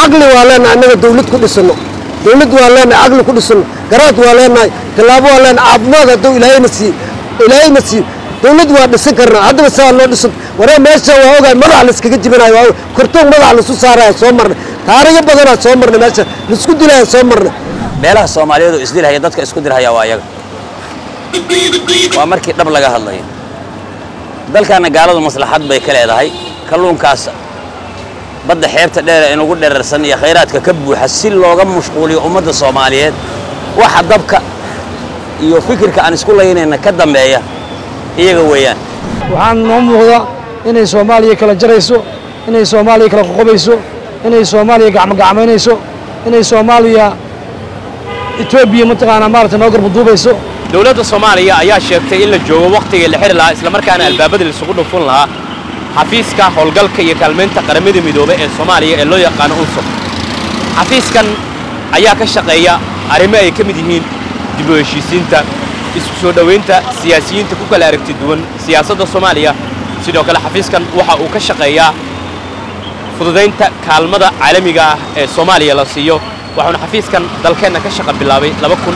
caqli waa leenahay annaga dawlad ku dhisano dawlad waa leenahay caqli ku dhisano garaad waa leenahay tallaabo waa leenahay caafimaad hadduu ilaahayna siiyo ilaahayna siiyo dawlad waa dhisan karnaa haddaba saa loo dhisan waree meesha waa ogahay madaxa la iskaga jibinayo waa kortoon madaxa laisu saaraya soo marnay taarigo badanaa soo marnay meesha laisku dilaya soo marnay beelaha soomaaliyeed oo isdilhaya dadka isku dilhaya waa ayaga waa markii dhab laga hadlayo dalkaana gaaladu maslaxad bay ka leedahay kalluunkaas badda xeebta dheer ee inugu dherarsan iyo khayraadka ka buuxa si looga mashquuliyo ummadda soomaaliyeed waxa dabka iyo fikirka aan isku laynayna ka dambeeya iyaga weeyaan waxaan noo muuqda inay soomaaliya kala jarayso inay soomaaliya kala qoqobayso inay soomaaliya gacmogacmaynayso inay soomaaliya etoobiya mataqaanaa maaragtay noo garbaduubayso dowladda soomaaliya ayaa sheegtay in la joogo wakhtigii la xidhi lahaa islamarkaana albaabada laisugu dhufun lahaa xafiiska howlgalka iyo kaalmaynta qaramada midoobe ee soomaaliya ee loo yaqaano unsur xafiiskan ayaa ka shaqeeya arrimo ay ka mid yihiin dib u heshiisiinta isku soo dhowaynta siyaasiyiinta ku kala aragti duwan siyaasadda soomaaliya sidoo kale xafiiskan waxa uu ka shaqeeyaa fududaynta kaalmada caalamiga ah ee soomaaliya la siiyo waxauna xafiiskan dalkeenna ka shaqa bilaabay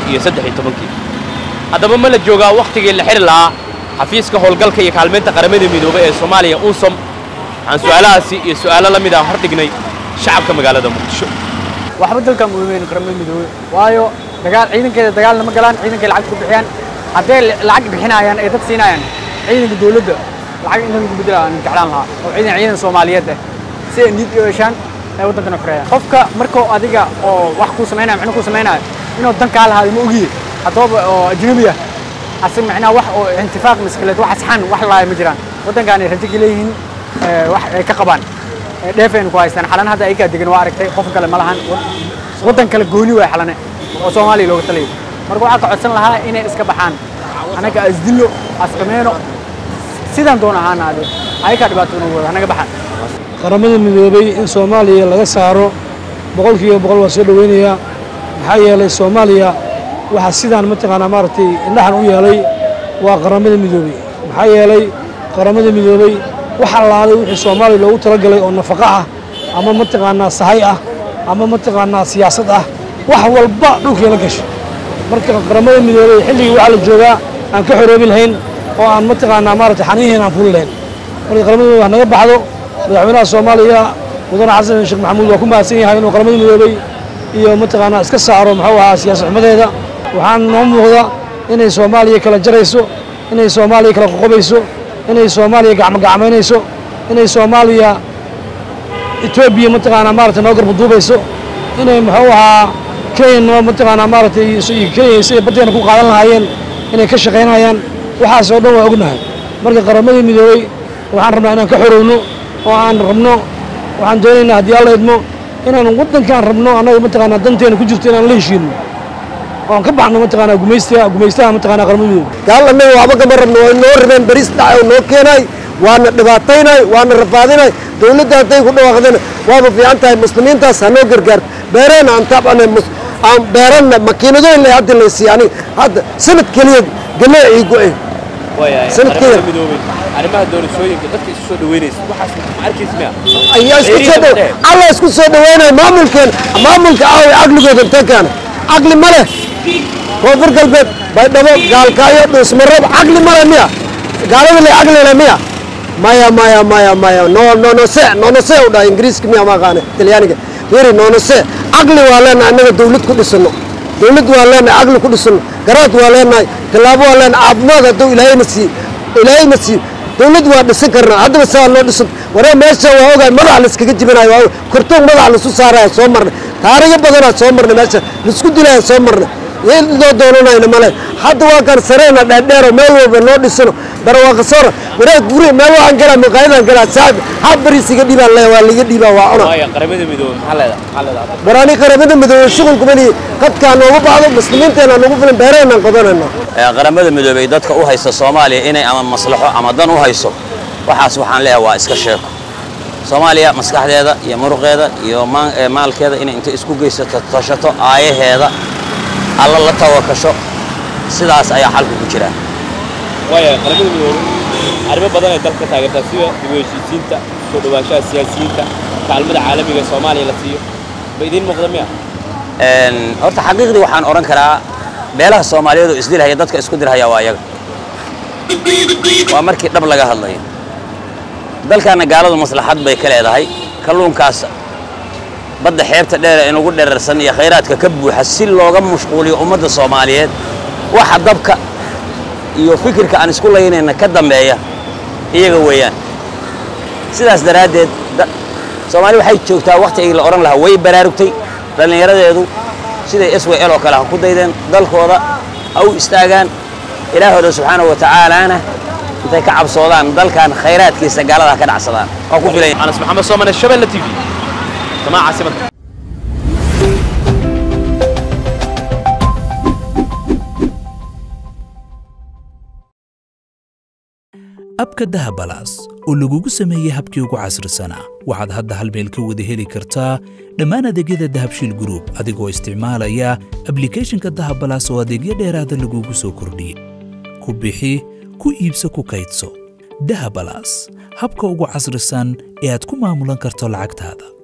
kii haddaba ma la joogaa wakhtigii la xidhi lahaa xafiiska howlgalka iyo kaalmaynta qaramada midoobe ee soomaaliya unsom waxaan su'aalahaasi iyo su'aalo la mid ah hordhignay shacabka magaalada muqdisho waxba dalkan uweyn qaramada midoobe waayo dagaal ciidankeeda dagaalna ma galaan ciidankay lacag ku bixiyaan hadday lacag bixinayaan ay dad siinayaan ciidanka dawladda lacag inta lagu bedela aan jeclaan lahaa oo ciidan ciidan soomaaliyeed ah si ay niyad u yeeshaan ay waddankana xoreeyaan qofka markuu adiga oo wax kuu samaynaya micno kuu samaynaya inuu dan kaa lahaado ma ogiye haddaba oo ajnabi ah asig macnaha wax oo intifaaq maskaleed wax asxan wax laaya ma jiraan waddankaanay rajo ka leeyihiin wax ay ka qabaan dheefaynu ku haystaan xalan hadda ayagaa degan waa aragtay qof kale ma lahan waddan kale gooni waay xalane oo soomaaliya looga talayo marka waxaa ka codsan lahaa inay iska baxaan annaga asdillo asqameyno sidaan doon ahaana ade ayagaa dhibaato inuu wado hanaga baxaan qaramada midoobay in soomaaliya laga saaro boqolkiiba boqol waa soo dhoweynayaa maxaa yeelay soomaaliya waxaa sidaan mataqaanaa maaragtay indhaxan u yeelay waa qaramada midoobey maxaa yeelay qaramada midoobey wax allaalay wixii soomaaliya loogu talagalay oo nafaqo ah ama mataqaanaa sahay ah ama mataqaanaa siyaasad ah wax walba dhulkeela gasho marka qaramada midoobey xilligii waxaa la joogaa aan ka xoroobi lahayn oo aan mataqaanaa maaragtay xaniiheen aan fuli lahayn marka qaramada midoobey wax naga baxdo madaxweynaha soomaaliya mudane xasan sheekh maxamuud waa ku mahadsan yahay inuu qaramada midoobey iyo mataqaanaa iska saaro muxuu ahaa siyaasad xumadeeda waxaan noo muuqda inay soomaaliya kala jarayso inay soomaaliya kala qoqobayso inay soomaaliya gacmogacmaynayso inay soomaaliya etoobiya mataqaanaa maaragtay noo garbaduubayso inay muxuu ahaa kenya noo mataqaanaa maaragtay kenya siday baddeena ku qaadan lahaayeen inay ka shaqaynayaan waxaas oo dhan waa ognahay marka qaramadii midoobey waxaan rabnaa inaan ka xorowno oo aan rabno waxaan doonaynaa haddii alla idmo inaan waddankaan rabno annaga mataqaanaa danteena ku jirto inaan la heshiino oon ka baxno mataqaanaa gumaystaha gumaystaha mataqaanaa qaramada midoobey gaal annaga waxba kama rabno way noo rabeen bariis dhacay oo noo keenay waana dhibaataynay waana rafaadinay dawladda hadday ku dhawaaqdeen waaba fiican tahay muslimiintaas ha noo gargaarto beereenna aan taabcana aan beeranna makiinadooyin leh hadda laysiiya aniga hadda sanad keliya galee ii go-e sanadkeeda arrimaha doorashooyinka dadka isu soo dhaweynaysa waxaas ma arkaysa miya ayaa isku soo dhow alla isku soo dhaweynaya maamulkeen maamulka aawi caqligooda intee keena caqli ma leh koonfur galbeed baydhabo gaalkaayo dhuusmaroob caqli ma leh miya gaalada le caqli leh miya maya maya maya maya no nonose nonose u dhaha ingiriiska miya ma aqaane talyaaniga fiiri nonose caqli waa leenahay annaga dawlad ku dhisano dawlad waa leenahay caqli ku dhisano garaad waa leenahay tallaabo waa leenahay caafimaad hadduu ilaahayna siiyo ilaahayna siiyo dawlad waa dhisan karnaa haddaba saa loo dhisan waree meesha waa ogahay madaxa la iskaga jibinayo waa kortoon madaxa laisu saaraya soo marnay taarigo badanaa soo marnay meesha laisku dilaya soo marnay idoo doonanayna male hadda waa kan sareena dheerdheero meel walba noo dhisano barwaaqasoora wareeg guri meel waxaan galaa maqaayadaan galaa saaxib hal bariis iga dhiibaan le waa liga dhiibaa waa cuna waaya qaramada midoobe maxaa leedahay maxaa leedahay baraani qaramada midoobe shughulku mali qadkaa noogu baxdo muslimiinteena noogu filan beereenaan qodanayna ee qaramada midoobey dadka u haysta soomaaliya inay ama maslaxo ama dan u hayso waxaas waxaan leeyahay waa iska sheeko soomaaliya maskaxdeeda iyo muruqeeda iyo maa- ee maalkeeda inay inta isku geysato tashato aayaheeda alla la tawakasho sidaas ayaa xalku ku jira waaya qaramada midoobe arrimo badan ay dalka taageertaa sida dib u heshiisiinta soo dhawaanshaha siyaasiyiinta kaalmada caalamiga ee soomaaliya la siiyo ba idiin muuqda miya Een, horta xaqiiqdii waxaan odhan karaa beelaha soomaaliyeed oo isdilhaya dadka isku dirhaya waa iyaga waa markii dhab laga hadlayo dalkaana gaaladu maslaxad bay ka leedahay kalluunkaas badda xeebta dheer ee inugu dherarsan iyo khayraadka ka buuxa si looga mashquuliyo ummadda soomaaliyeed waxa dabka iyo fikirka aan isku laynayna ka dambeeya iyaga weeyaan sidaas daraaddeed da- soomaali waxay joogtaa wakhtigii la odhan lahaa way baraarugtay dhallinyaradeedu siday s w l oo kale ha ku daydeen dalkooda ha u istaagaan ilaahooda subxaanahu wa tacaalaana intay ka cabsoodaan dalkan khayraadkiisa gaalada ha ka dhacsadaan waa ku filan anas maxamed soomane shabelle t v jamaa caasimadda abka dahabalaas oo lagugu sameeyey habkii ugu casrisanaa waxaad hadda hal meel ka wada heli kartaa dhammaan adeegyada dahabshiil group adigoo isticmaalaya ablicathonka dahabalaas oo adeegyo dheeraada lagugu soo kordhiyey ku bixi ku iibso ku kaydso dahabalaas habka ugu casrisan ee aad ku maamulan karto lacagtaada